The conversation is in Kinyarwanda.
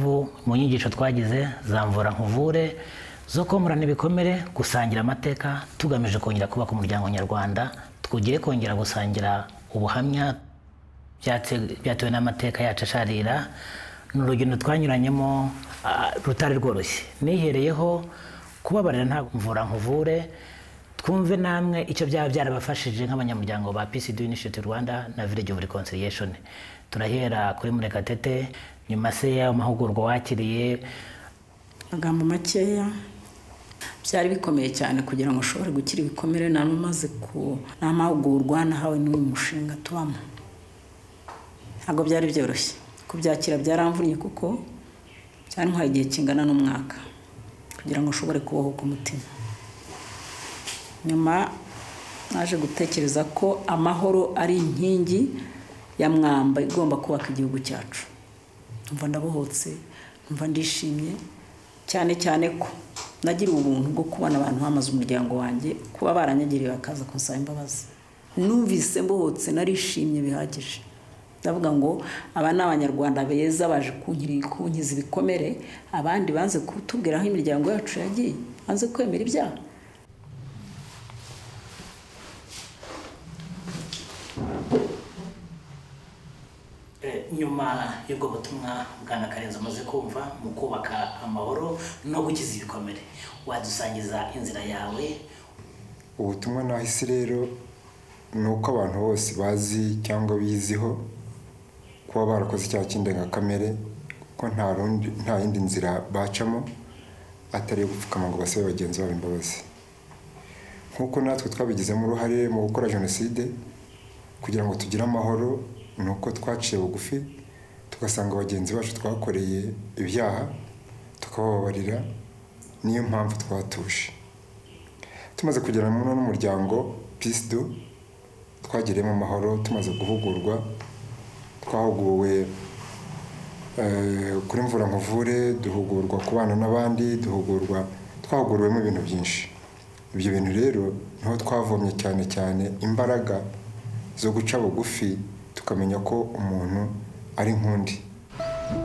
mu nyigisho twagize za mvura nkuvure zo komorana ibikomere gusangira amateka tugamije kongera kubaka umuryango nyarwanda twugire kongera gusangira ubuhamya byatse- byatewe n'amateka yacu asharira ni urugendo twanyuranyemo ah, rutari rworoshye nihereyeho kubabarira nta mvura nkuvure twumve namwe icyo byaba byarabafashije nk'abanyamuryango ba Peace Do Initiative Rwanda na Village of Reconciliation turahera kuri Murekatete nyuma se y'amahugurwa wakiriye amagambo makeya byari bikomeye cyane kugira ngo ushobore gukira ibikomere nari umaze ku ni amahugurwa nahawe n'uyu mushinga tubamo ntabwo byari byoroshye kubyakira byaramvunnye kuko byari nk'aho igihe kingana n'umwaka kugira ngo ushobore kubohoka umutima nyuma naje gutekereza ko amahoro ari inkingi ya mwamba igomba kubaka igihugu cyacu numva ndabohotse numva ndishimye cyane cyane ko nagira ubuntu bwo kubona abantu bamaze umuryango wanjye kuba baranyagiriye bakaza kunsaba imbabazi numvise mbohotse narishimye bihagije ndavuga ngo aba ni abanyarwanda beza baje kunkiri- kunkiza ibikomere abandi banze kutubwira aho imiryango yacu yagiye banze kwemera ibyaha Eh, nyuma y'ubwo butumwa bwana karenzi umaze kumva mu kubaka amahoro no gukiza ibikomere wadusangiza inzira yawe ubutumwa nahise rero ni uko abantu bose bazi cyangwa biziho kuba barakoze icyaha cy'indengakamere ko nta rundi nta yindi nzira bacamo atari iyo gupfukama ngo basabe bagenzi babo imbabazi nk'uko natwe twabigizemo uruhare mu gukora jenoside kugira ngo tugire amahoro ni uko twaciye bugufi tugasanga bagenzi bacu twakoreye ibyaha tukabababarira niyo mpamvu twatuje tumaze kugera muri uno muryango peace do twagiriyemo amahoro tumaze guhugurwa twahuguwe eh, kuri mvura nkuvure duhugurwa kubana n'abandi duhugurwa twahuguriwemo ibintu byinshi ibyo bintu rero niho twavomye cyane cyane imbaraga zo guca bugufi tukamenya ko umuntu ari nk'undi